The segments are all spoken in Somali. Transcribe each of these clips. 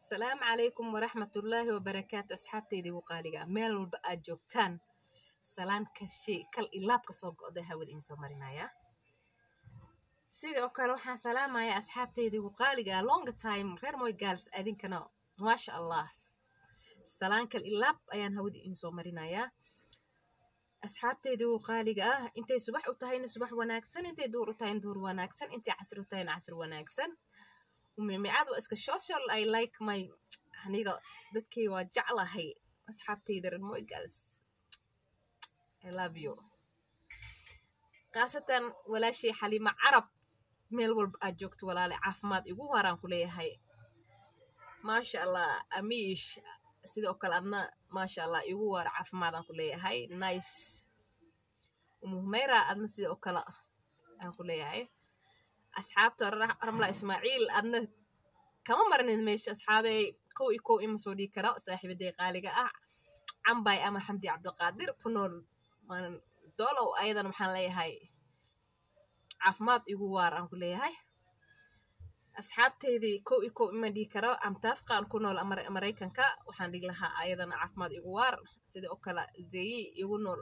asalaamu calaykum waraxmatullaahi wabarakaatu asxaabteydii waqaaliga meel walba aad joogtaan salaan kashay kal ilaabka soo go'da hawada iin soo marinaya sidoo kale waxaan salaamayaa asxaabteydii waqaaliga long time reer moy gaals adinkana maasha allah salaan kal ilaab ayaan hawada iin soo marinayaa asxaabteydii waqaaliga ah intay subax u tahayna subax wanaagsan intay duur u tahayna duur wanaagsan intay casr u tahayna casr wanaagsan mimicad waa iska social i like my aniga dadkay waa jeclahay asxaabtayda reer moy girls i love you khaasatan walaashay xaliima carab meel walba aad joogto walaale caafimaad igu waaraan ku leeyahay maasha allah amiish sidoo kale adna maasha allah igu waar caafimaadaan ku leeyahay nice umuhmeyra adna sidoo kale aan ku leeyahay asxaabta ramla ismaaciil adna kama marnin meesha asxaabey kow iyo kow ima soo dhigi kara saaxiibaday qaaliga ah cambay ama xamdi cabdiqaadir ku nool dolow ayadan waxaan leeyahay caafimaad igu waar aan ku leeyahay asxaabteydii kow iyo kow ima dhigi karo amtaafqaan ku nool maraykanka waxaan dhigi lahaa ayadana caafimaad igu waar sida oo kale zeyi igu nool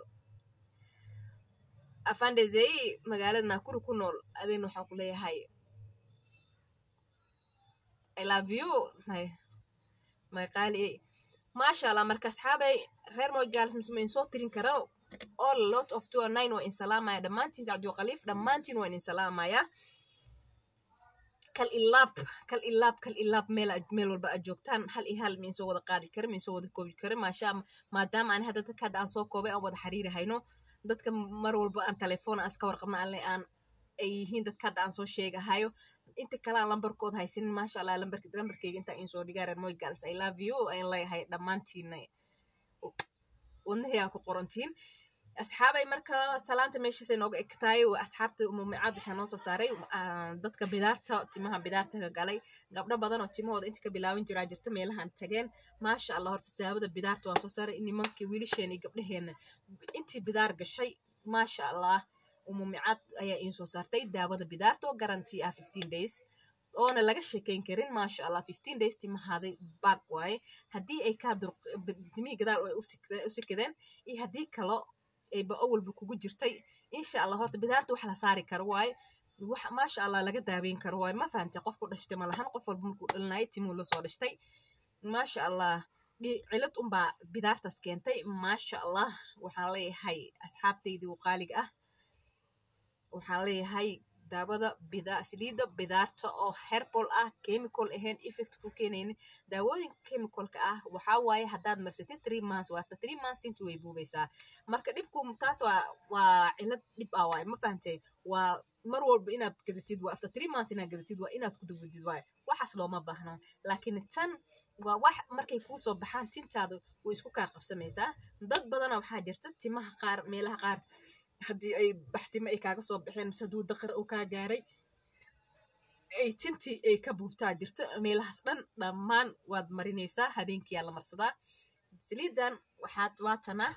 afande zeyi magaalada naakuri ku nool adin waxaan ku leeyahay i love you my my qaali maasha allah marka asxaabay reer mojals misma in soo tirin kara all lot of two nine waa in salaamaya dhammaantiin sacdiyo khaliif dhammaantiin waa in salaamaya kal ilaab kal ilaab kal ilaab meel meel walba aad joogtaan hal iyo hal miin soo wada qaadi kara miin soo wada koobi kara maasha maadaama aan hadda dadka hadda aan soo koobay aan wada xiriiri hayno dadka mar walba aan telefoon aan iska warqabna alle aan ay yihiin dadka hadda aan soo sheegahayo inta kale aan lambarkood haysanin maasha allah lambark lambarkeyga intaa in soo dhigaa reer moy girls i love you ayan leeyahay dhammaantiina wadnahii aa ku qorantiin asxaabay marka salaanta meeshaasay nooga egtahay asxaabta mumicad waxaa noo soo saaray dadka bidaarta timaha bidaarta ka galay gabdho badan oo timahooda inta ka bilaabin jiraa jirta meelahan tageen maasha allah horta taabada bidaarta waan soo saaray nimankii wiilasheena iyo gabdhaheena intii bidaar gashay maasha allah mumicad ayaa iin soo saartay daawada bidaarta oo garanti ah fifteen days oona laga sheekeyn karin maasha allah fifteen days timahaaday baag waaye haddii ay kaa dur timihii gadaal ay u sikadeen iyo haddii kalo ayba awalba kugu jirtay insha allah horta bidaarta wax la saari karo waaye wax maasha allah laga daaweyn karo waaye ma fahantay qofku dhashtay ma lahan qof walba markuu dhalinayo timuu la soo dhashtay maasha allah cilad unbaa bidaartaas keentay maasha allah waxaan leeyahay asxaabtaydii waqaaliga ah waxaan leeyahay daawada bida saliidda bidaarta oo herbal ah chemical ahayn effect ku keenaynin daawooyinka chemicalka ah waxaa waaye haddaad marsatid three months waa after three months tinta way buubaysaa marka dhibku taas waa waa cilad dhib ah waaye ma fahantay waa mar walba inaad gadatid waa after three months inaad gadatid waa inaad ku dawadid waaye waxaas looma baahno laakiin tan waa wax markay kuu soo baxaan tintaada way isku kaa qabsamaysaa dad badana waxaa jirta timaha qaar meelaha qaar haddii ay baxtimo ay kaaga soo baxeen mise hadduu daqar uu kaa gaaray ay tintii ay ka buubtaa jirto meelahaas dhan dhammaan waad marinaysaa habeenkiyaa la marsadaa saliidan waxaad waatanaa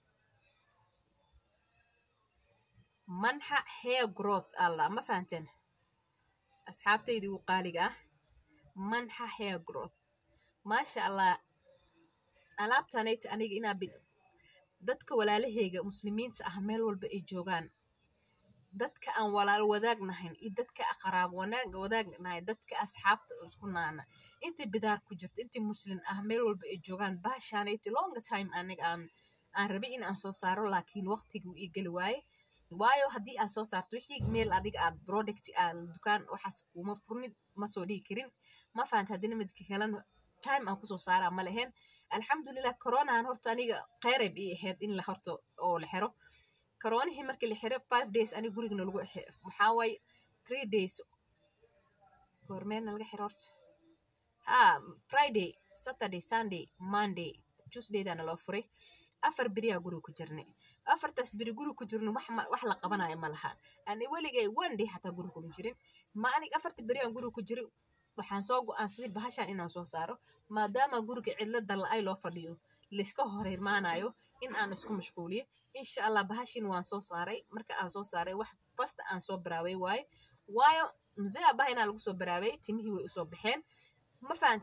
manxa hair growth alla ma fahanteen asxaabtaydii wuu qaaliga ah manxa hair growth maasha allah alaabtanayta aniga inaa dadka walaalaheyga muslimiinta ah meel walba ay joogaan dadka aan walaal wadaagnahayn iyo dadka qaraab wanaag wadaagnahay dadka asxaabta isku naana inta bidaar ku jirto inta muslin ah meel walba ay joogaan baashaanayti longa time aniga aan aan rabay in aan soo saaro laakiin waqtigii ii geli waaye waayo haddii aad soo saarto wixii meel adiga aad product aad dukaan waxaas kuma furnid ma soo dhigi karin ma fahanta haddina midka kalena time aan kusoo saaraa ma lahayn alxamdulilah coronahan horta aniga qeyrayb ii ahayd in la horto oo la xiro coronihii markii la xiro five days aniga gurigna lagu maxaa waaye three days goormeena laga xiro horta ha friday saturday sunday monday tuesdaydana loo furay afar beriyaa guriga ku jirnay afartaas beri guriga ku jirno wax wax la qabanayo ma laha ani weligay one day xataa guriga kuma jirin ma anig afarta beri aan guriga ku jiray waxaan soo go-aansaday bahashan inaan soo saaro maadaama guriga cidlo dalla-ay loo fadhiyo layska horeymaanayo in aan isku mashquuliyo insha allah bahashin waan soo saaray marka aan soo saaray wax basta aan soo baraaway waaye waayo muse abaha inaa lagu soo baraaway timihii way usoo baxeen ma fahanteen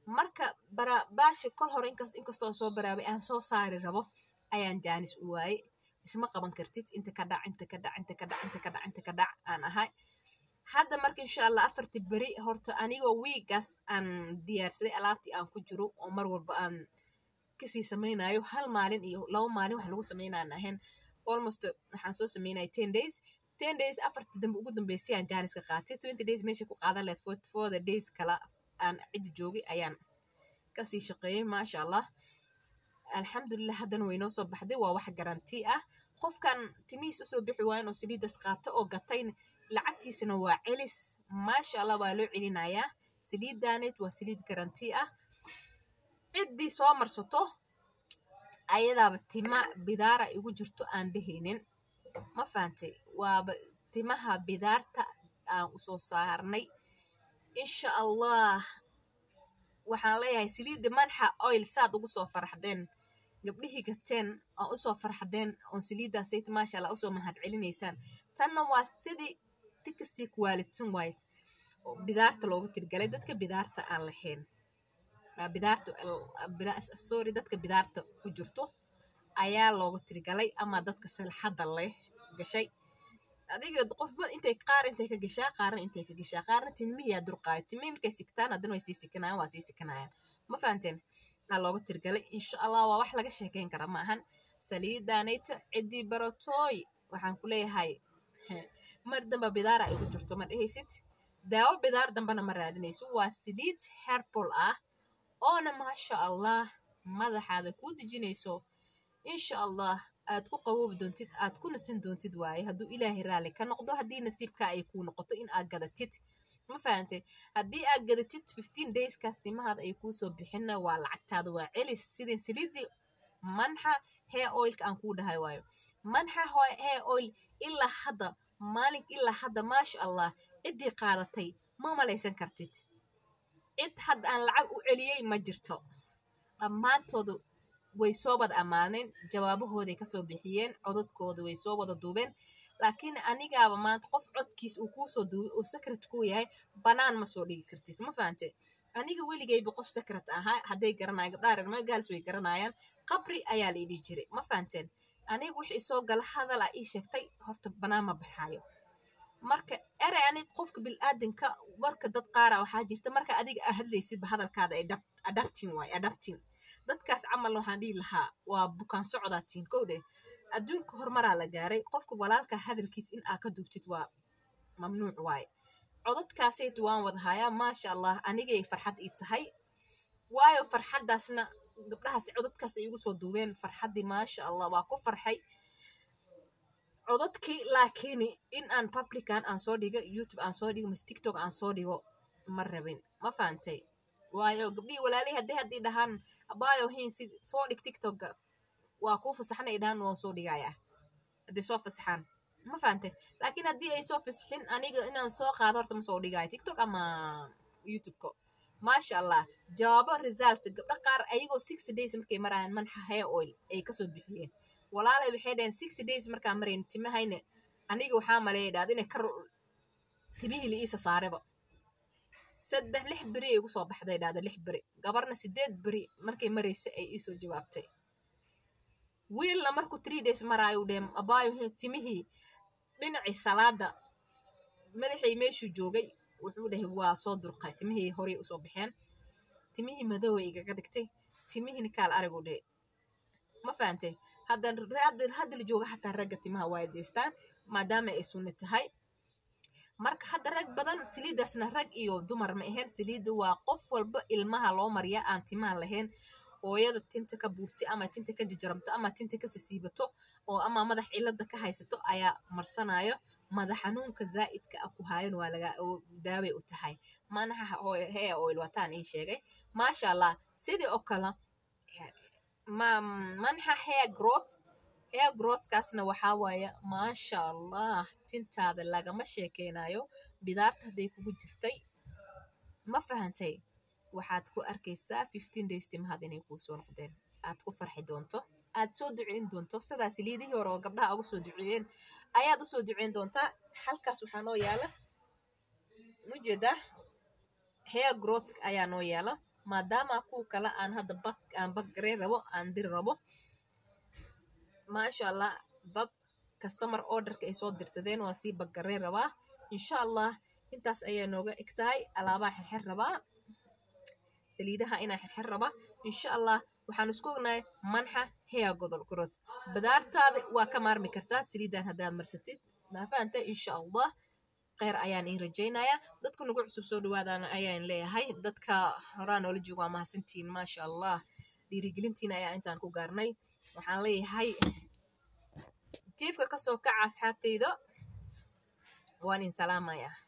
marka bara baashi kol hore inkas inkastoo soo baraabay aan soo saari rabo ayaan jaanis u waayey isma qaban kartid inta ka dhac inta ka dhac inta ka dhac inta ka dhac inta ka dhac aan ahay hadda marka insha allah afartii beri horta anigoo wiigaas aan diyaarsaday alaabtii aan ku jiro oo mar walba aan kasii samaynayo hal maalin iyo laba maalin wax lagu samaynaan ahayn almost waxaan soo samaynaya ten days ten days afartii dambe ugu dambeysay aan jaaniska qaatay twenty days meesha ku qaadan lahayd for for the days kala aan ciddi joogay ayaan kasii shaqeeyey maasha allah alxamdulilah haddana way noo soo baxday waa wax garanti ah qofkan timihiis usoo bixi waayan oo saliidas qaata oo gatayna lacagtiisana waa celis maasha allah waa loo celinayaa saliidaaneed waa saliid garanti ah ciddii soo marsato ayadaaba tima bidaara igu jirto aan dhehaynin ma fahantay waaba timaha bidaarta aan usoo saarnay insha allah waxaan leeyahay saliidda manxa oil saad ugu soo farxdeen gabdhihii gateen oo usoo farxdeen oon saliiddaasayt maasha allah usoo mahad celinaysaan tanna waa sidii tikasii kuwaalidsan waayed oo bidaarta looga tirgalay dadka bidaarta aan lahayn bidaarta sorry dadka bidaarta ku jirto ayaa looga tirgalay ama dadka salxadda leh gashay adiga qofba intay qaar intay ka gashaa qaarna intay ka gashaa qaarna tilmihiyaa durqaayo tilmihi markay sigtaan haddana way sii sikanayaan waa sii sikanayaan ma fahanteen aa looga tirgalay insha allah waa wax laga sheekeyn kara ma ahan saliidaanayta ciddii baratooy waxaan ku leeyahay mar damba bidaara ay ugu jirto ma dhehaysid daawo bidaar dambana ma raadinayso waa saliid herbal ah oona maasha allah madaxaada kuu dejinayso insha allah aad ku qaboobi doontid aad ku nasin doontid waaye hadduu ilaahay raalli ka noqdo haddii nasiibka ay kuu noqoto in aad gadatid ma fahantay haddii aad gadatid fifteen dayskaas timahaada ay kuu soo bixinna waa lacagtaada waa celis sidin saliiddii manxa hair oilka aan kuu dhahay waayo manxa hair oil ilaa hadda maalin ilaa hadda maasha allah ciddii qaadatay ma malaysan kartid cid hadda aan lacag u celiyey ma jirto dhammaantooda way soo wada ammaaneen jawaabahooday kasoo bixiyeen codadkooda way soo wada duubeen laakiin anigaaba maanta qof codkiis uu kuusoo duubay uu secret kuu yahay banaan ma soo dhigi kartid ma fahante aniga weligayba qof secret ahaa hadday garanaya gabdhaha reer magaals way garanayaan qabri ayaa la idhi jiray ma fahanteen aniga wixii soo gala hadal a ii sheegtay horta banaan ma baxaayo marka erey anig qofka bilaadanka marka dad qaara waxaa jirta marka adiga aa hadlaysidba hadalkaada adaptin waay adaptin dadkaas camal waxaan dhihi lahaa waa bukaan socdaatiin kow dheh adduunka horumaraa la gaaray qofka walaalka hadalkiis in aa ka duubtid waa mamnuuc waaye codadkaasayt waan wada hayaa maasha allah anigay farxad ii tahay waayo farxaddaasna gabdhahaas codadkaas ay igu soo duubeen farxaddii maasha allah waa ku farxay codadkii laakiin in aan publican aan soo dhigo youtube aan soo dhigo mise tiktok aan soo dhigo ma rabin ma fahantay waayo gabdhihii walaalihii hadday haddii dhahaan abaayo hin si soo dhig tiktokga waa kuu fasaxan ay dhahaan waan soo dhigayaa hadday soo fasaxaan ma fahantay laakiin haddii ay soo fasaxin aniga inaan soo qaado horta ma soo dhigayo tiktok ama youtubeka maasha allah jawaabo result gabdho qaar ayagoo six days markay marayaan manxa hair oil ay kasoo bixiyeen walaalay waxay dhaheen six days markaa marayn timahayna aniga waxaa maleeya dhahda inay ka timihii la iisa saareba saddex lix beri ay ugu soo baxday dhahda lix beri gabarna sideed beri markay maraysa ay iisoo jawaabtay wiilna markuu three days maraayo dhee abaayo timihii dhinacii salaada madaxay meeshuu joogay wuxuu dhahay waa soo durqay timihii horey usoo baxeen timihii madoway igaga dhigtay timihiina kaal arigu dhee ma fahantay hadda hadda la jooga xataa ragga timaha waa deystaan maadaama ay sunni tahay marka hadda rag badan saliiddaasna rag iyo dumar ma ahayn saliidda waa qof walba ilmaha loo mariya aan timaha lahayn hooyada tinta ka buubtay ama tinta ka jajaramto ama tinta ka sisiibato oo ama madax cilada ka haysato ayaa marsanayo madax xanuunka zaa'idka ah ku haayan waa laga daaway u tahay manaxa hair oil wataan ii sheegay maasha allah sidii oo kale manxa hair growth hair growthkaasna waxaa waaye maasha allah tintaada lagama sheekeynayo bidaarta hadday kugu jirtay ma fahantay waxaad ku arkaysaa fifteen days timahad inay kuu soo noqdeen aad ku farxi doonto aad soo duceyn doonto sidaas liidihii hore oo gabdhaha uga soo duceeyeen ayaad usoo duceyn doontaa halkaas waxaa noo yaala mujeedaa hair growth ayaa noo yaala maadaama kuwa kale aan hadda bak aan bakgareyn rabo aan diri rabo maasha allah dad customer orderka ay soo dirsadeen waa sii bakgareyn rabaa insha allah intaas ayaa nooga eg tahay alaabaa xirxir rabaa saliidaha inaa xirxir rabaa insha allah waxaan isku ognahay manxa hair godol growth badaartaada waa ka maarmi kartaa saliidan haddaad marsatid maafahanta insha allah kheyr ayaan iin rajaynayaa dadka nagu cusub soo dhawaadana ayaan leeyahay dadka horaa noola jooga waa mahadsantihiin maasha allah dhiirigelintiina ayaa intaan ku gaarnay waxaan leeyahay jiifka kasoo kaca asxaabtayda waan in salaamaya